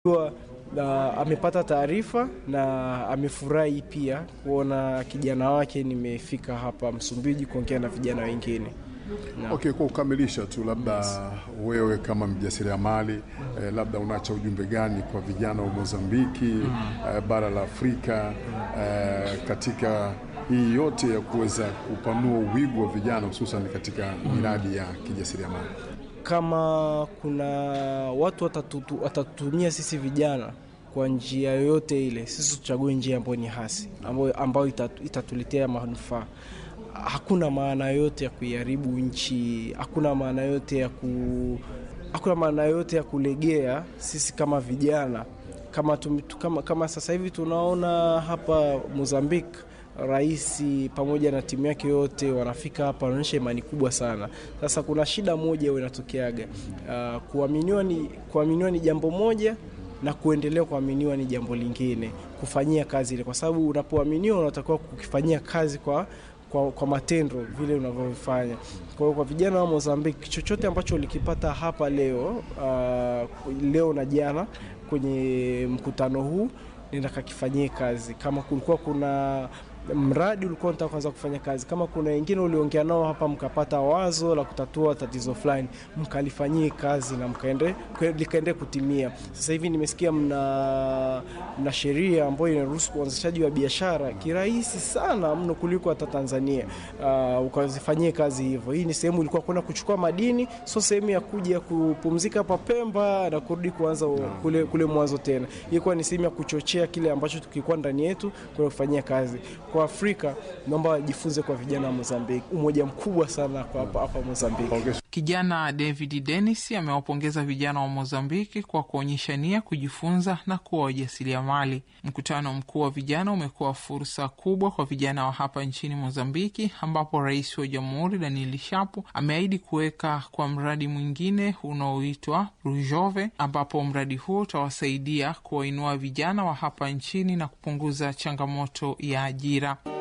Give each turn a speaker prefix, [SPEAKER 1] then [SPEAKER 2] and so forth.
[SPEAKER 1] na amepata taarifa na amefurahi pia kuona kijana wake nimefika hapa Msumbiji kuongea na vijana wengine. Na-
[SPEAKER 2] Okay, kwa kukamilisha tu, labda wewe kama mjasiriamali eh, labda unacha ujumbe gani kwa vijana wa Mozambiki eh, bara la Afrika eh, katika hii yote ya kuweza kupanua uwigo wa vijana hususan katika miradi ya kijasiriamali?
[SPEAKER 1] Kama kuna watu watatutu- watatutumia sisi vijana kwa njia yoyote ile, sisi tuchague njia ambayo ni hasi, ambayo, ambayo itatu- itatuletea manufaa. Hakuna maana yote ya kuiharibu nchi, hakuna maana yote ya ku hakuna maana yote ya kulegea. Sisi kama vijana kama, tum, kama, kama sasa hivi tunaona hapa Mozambique rais pamoja na timu yake yote wanafika hapa, wanaonyesha imani kubwa sana. Sasa kuna shida moja huwa inatokeaga, uh, kuaminiwa ni, kuaminiwa ni jambo moja na kuendelea kuaminiwa ni jambo lingine, kufanyia kazi ile, kwa sababu unapoaminiwa unatakiwa kukifanyia kazi kwa kwa, kwa matendo vile unavyofanya. Kwa hiyo kwa vijana wa Mozambique, chochote ambacho ulikipata hapa leo uh, leo na jana kwenye mkutano huu nenda kakifanyie kazi. Kama kulikuwa kuna mradi ulikuwa unataka kuanza kufanya kazi, kama kuna wengine uliongea nao hapa mkapata wazo la kutatua tatizo fulani, mkalifanyie kazi na mkaende likaende kutimia. Sasa hivi nimesikia mna, mna sheria ambayo inaruhusu uanzishaji wa biashara kirahisi sana mno kuliko hata Tanzania. Uh, ukazifanyie kazi hivyo. Hii ni sehemu ilikuwa kwenda kuchukua madini, sio sehemu ya kuja kupumzika hapa Pemba na kurudi kuanza kule, kule mwanzo tena. Ilikuwa ni sehemu ya kuchochea kile ambacho tukikuwa ndani yetu kwa kufanyia kazi. Kwa Afrika naomba wajifunze kwa vijana wa Mozambique, umoja mkubwa sana kwa hapa hapa Mozambique.
[SPEAKER 2] Okay.
[SPEAKER 3] Kijana David Dennis amewapongeza vijana wa Mozambiki kwa kuonyesha nia kujifunza na kuwa wajasiriamali. Mkutano mkuu wa vijana umekuwa fursa kubwa kwa vijana wa hapa nchini Mozambiki, ambapo rais wa jamhuri Daniel Shapo ameahidi kuweka kwa mradi mwingine unaoitwa Rujove, ambapo mradi huo utawasaidia kuwainua vijana wa hapa nchini na kupunguza changamoto ya ajira.